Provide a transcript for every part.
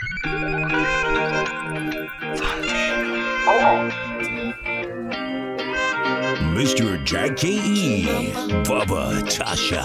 Mr. Jackie, Bubba Tasha.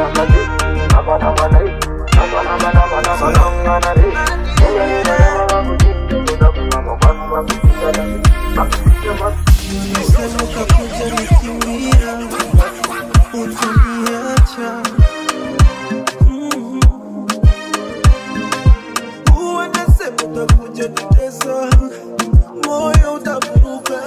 Sema utakuja nikimbia, utaniacha. Mhm. Wanasema utakuja nitesa, moyo utakuruka.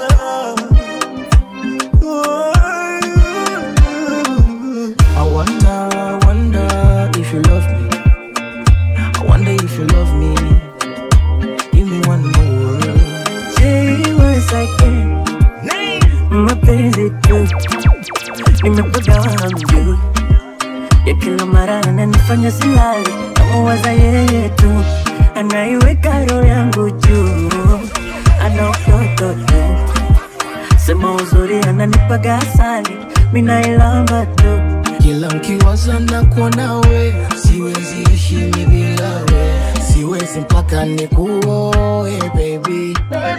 I wonder, wonder if you love me. I wonder if you love me. Give me one more. Say once again, mapenzi tu nimepagawa hamjui ya kila mara ananifanya silali namuwaza yeye tu anaiweka roho yangu juu ana utoto tu sema uzuri ananipaga asali minailamba tu kila nkiwaza na kuona we siwezi ishi mi bila we siwezi mpaka nikuoe baby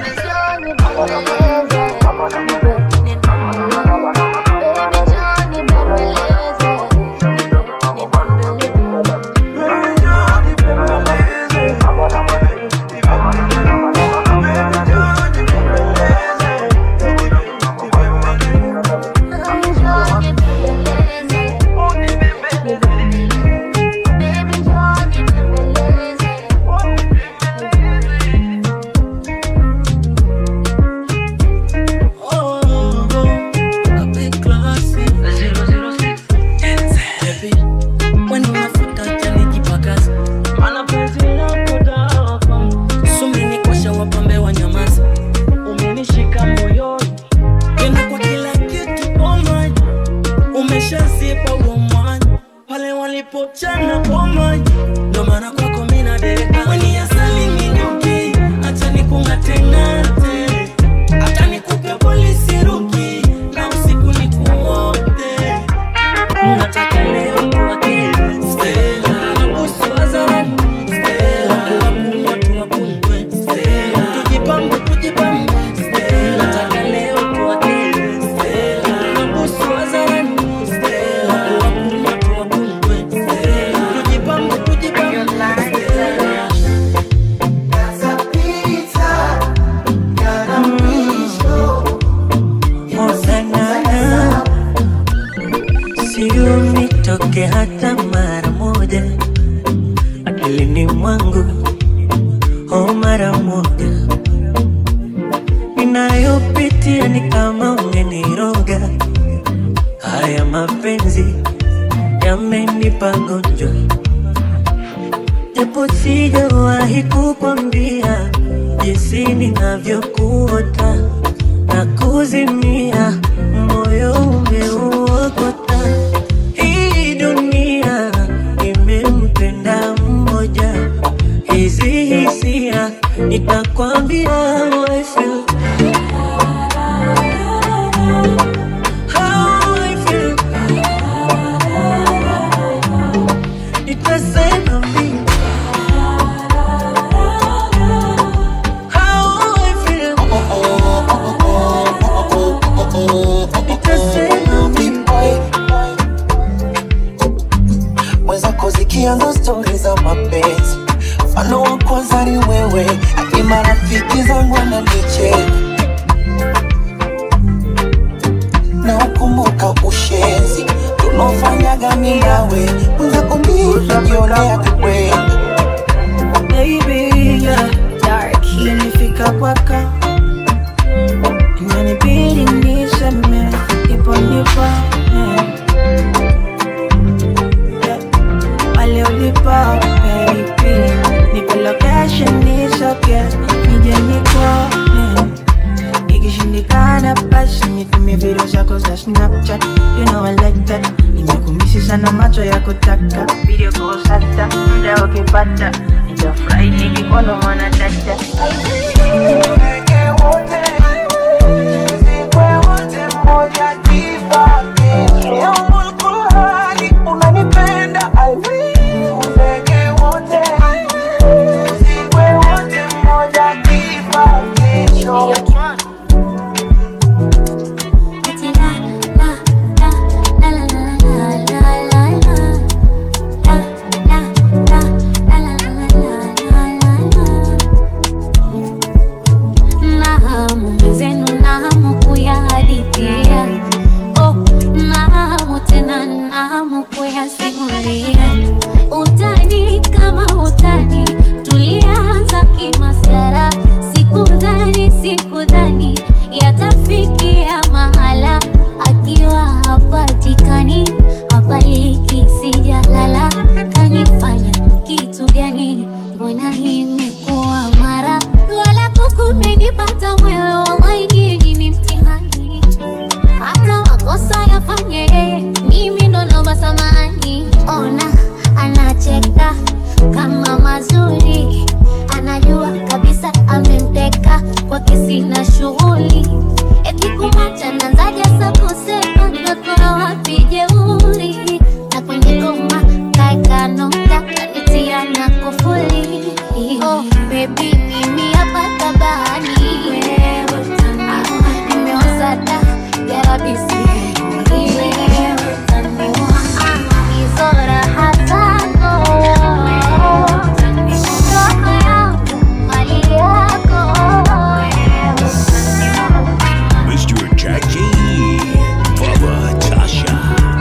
umenishika moyoni tena kwa kila kitu pomani umeshazipa huo mwanya pale walipochana pomani ndo maana kwako mina deka weni asali minyuki acha nikungatengate hata nikupe polisi ruki na usiku nikuote nataka leo tuwake Stella nabusu wazarani Stella tuwakunywa tuwakunywe Stella tujipambe tujipambe Stella nataka leo tuwake Stella nabusu wazarani Stella tuwakunywa tuwakunywe Stella tujipambe tujipambe Stella Hosanna, sio nitoke hata mara moja akilini mwangu, oh mara moja ninayopitia ni kama umeniroga. Haya mapenzi yamenipa gonjwa, japo sijawahi kukwambia jinsi ninavyokuota na kuzimia, moyo umeuokota. Hii dunia imempenda mmoja, hizi hisia nitakwambia how I feel. How I feel. Nitasema mimi how I feel. Nitasema mimi mwenzako zikianza stori za mapenzi mfano wa kwanza ni wewe hadi marafiki zangu wananicheka na ukumbuka ushenzi tunaofanyaga mi nawe mwenzako mimi najionea kupenda baby yeah. Imenifika kwako inanibidi niseme ipo nipo yeah. Yeah. Pale ulipo baby nipo location nisoge nije nikuone ikishindikana basi nitumie video zako za snapchat you know I like that nimekumisi sana macho ya kutaka video calls hata muda ukipata nitafurahi nikikuona mwana dada unanipenda I will. Ndege wote wallahi imekuwa mara wala kukumenipata mwewe wallahi nyinyi ni mtihani hata makosa yafanye yeye, mimi ndo naomba samani. Ona anacheka kama mazuri, anajua kabisa amemteka kwake, sina shughuli eti kumacha nanzaja sa kusema nimekora wapi jeuri, na kwenye goma kaeka nokta kanitia na kufuli. Oh baby, mimi hapa tabani wewe utaniua, nimeoza da yarabisi wewe utaniua, hizo raha zako roho yangu mali yako wewe utaniua. Mr. Jackie, Baba Tasha.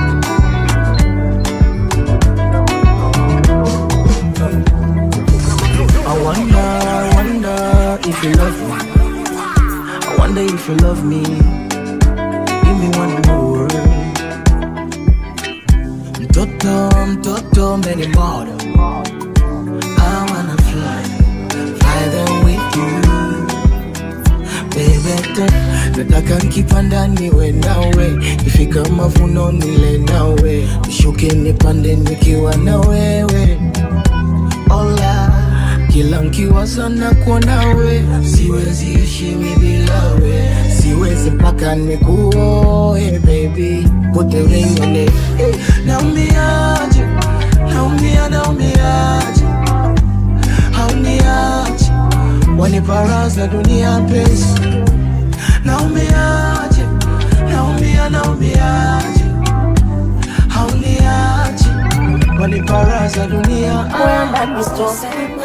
I wonder, wonder if you love me. I wonder if you love me. Give me one more word. Mtoto, mtoto, many more. I wanna fly, fly there with you. Baby, girl, nataka nikipanda niwe nawe, ifika mavuno nile nawe, nishuke nipande nikiwa na wewe Ola, kila nkiwaza na kuonawe, siwezi ishi mi bila we, siwezi mpaka nikuoe baby, put the ring on it. Hey, naumiaje, naumia, naumiaje, hauniaje, waniparaza dunia pesi, naumiaje, naumia, naumiaje, hauniaje, waniparaza dunia kwenda nisitosema,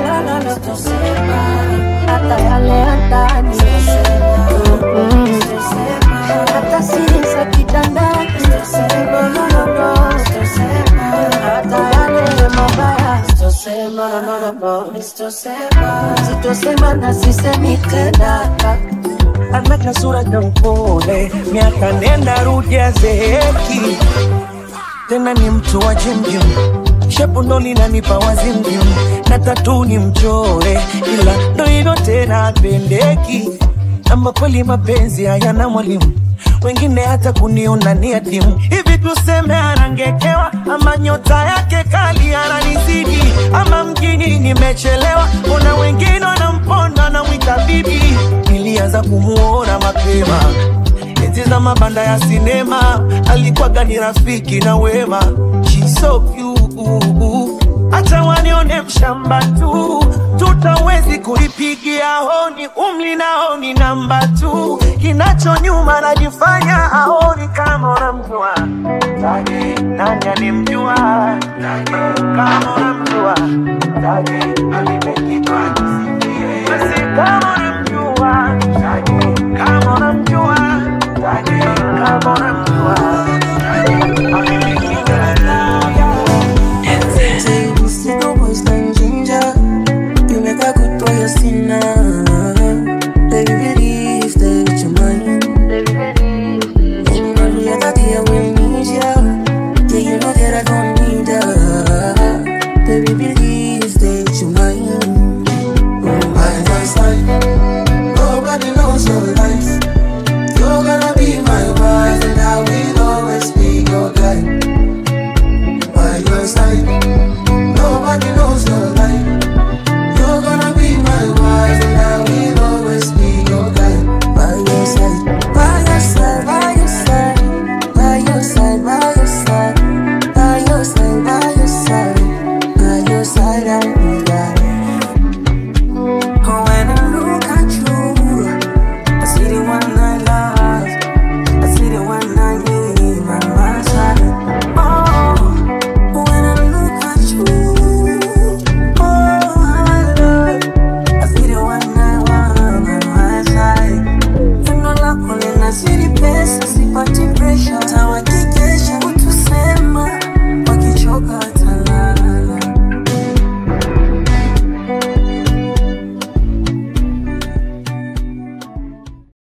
hata yale ya ndani Mm-mm. hata siri za kitandani No, no, no, no. hata yale mabaya sitosema, no, no, no, no. sitosema na sisemi tena ameka sura na mpole, miaka nenda rudi azeeki, tena ni mtu wa jimjim, shepu ndo linanipa wazimjim, na tatu ni mchore, ila ndo hivyo tena apendeki, ama kweli mapenzi hayana mwalimu wengine hata kuniona ni adimu hivi, tuseme anangekewa, ama nyota yake kali ananizidi, ama mjini nimechelewa, kuna wengine wanamponda na mwita bibi. Nilianza kumuona mapema enzi za mabanda ya sinema, alikuwaga ni rafiki na wema, She's so cute hata wanione mshamba tu, tutawezi kuipigia honi, umli naoni namba tu, kinacho nyuma najifanya aoni kama unamjua Taji, nani alimjua Taji, kama unamjua Taji, alime